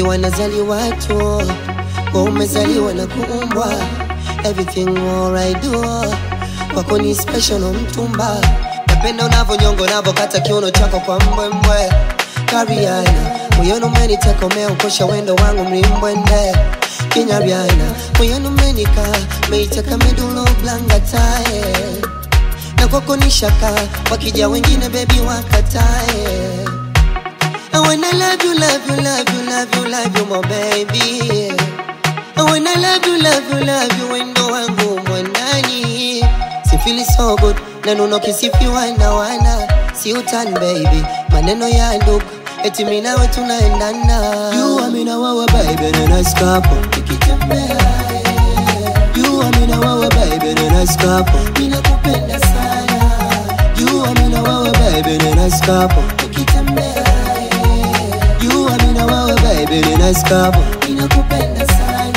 wengi wanazaliwa tu wa umezaliwa na kuumbwa everything alright do kwako ni special no mtumba napenda unavyonyongo unavyokata kiuno chako kwa mbwembwe kariana moyoni umeniteka umeukosha wendo wangu mlimbwende kinyabyana moyoni umenika meiteka midulo blangatae na kwako ni shaka wakija wengine bebi wakatae I wanna love you, love you, love you, love you, love you, my baby. I wanna love you, love you, love you, wendo wangu mwandani. Si feel so good, na nuno kisifiwa na wana. Si utan baby, maneno ya ndugu, eti mimi nawe tunaendana. You are me na wewe baby, na nice couple. Tukitembea, You are me na wewe baby, na nice couple. Mimi nakupenda sana. You are me na wewe baby, na nice couple. Tukitembea, You are me na wewe baby, ni nice couple. Ninakupenda sana.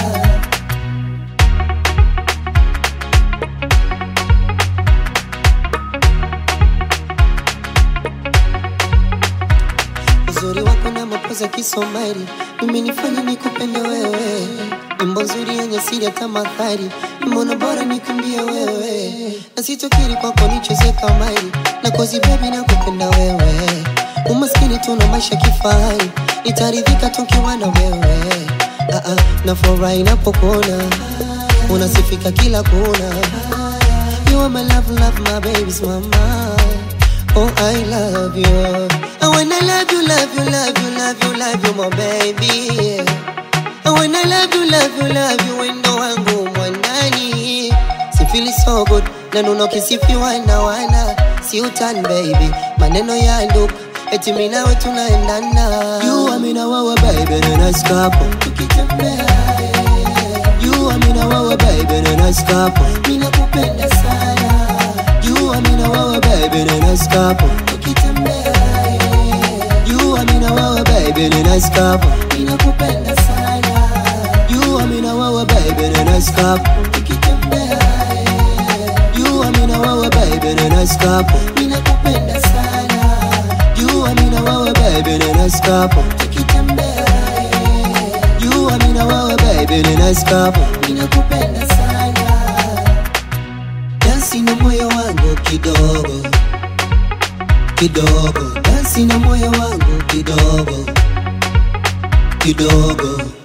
Uzuri wako na mapoza Kisomali, mimi nifanye nikupende wewe. Nyimbo nzuri yenye siri hata mahari, mbona bora nikimbie wewe. Na sitokiri kwako nicheze kamari, na kozi baby nakupenda wewe. Umaskini tuna maisha kifahari, nitaridhika tukiwa na wewe. Ah, ah, na furahi napokuona, unasifika kila kona. You are my love, love, my baby's mama. Oh, I love you. I wanna love you, love you, love you, love you, love you, my baby. I wanna love you, love you, love you, wendo wangu mwandani. Si feel so good, na nuno kisifiwa na wana. Si utan baby, maneno ya ndugu, eti mimi nawe tunaendana. You are me na wewe baby, na nice couple. Tukitembea, You are me na wewe baby, na nice couple. Mimi nakupenda sana. You are me na wewe baby, na nice couple. Tukitembea, You are me na wewe baby, na nice couple. Mimi nakupenda sana. You are me na wewe baby, na nice couple. Tukitembea, You are me na wewe baby, na nice couple. Mimi nakupenda sana. You are me na wewe baby, na nice couple. Tukitembea, You are me na wewe baby, na nice couple. Mimi nakupenda sana. Dansi na moyo wangu kidogo kidogo, dansi na moyo wangu kidogo kidogo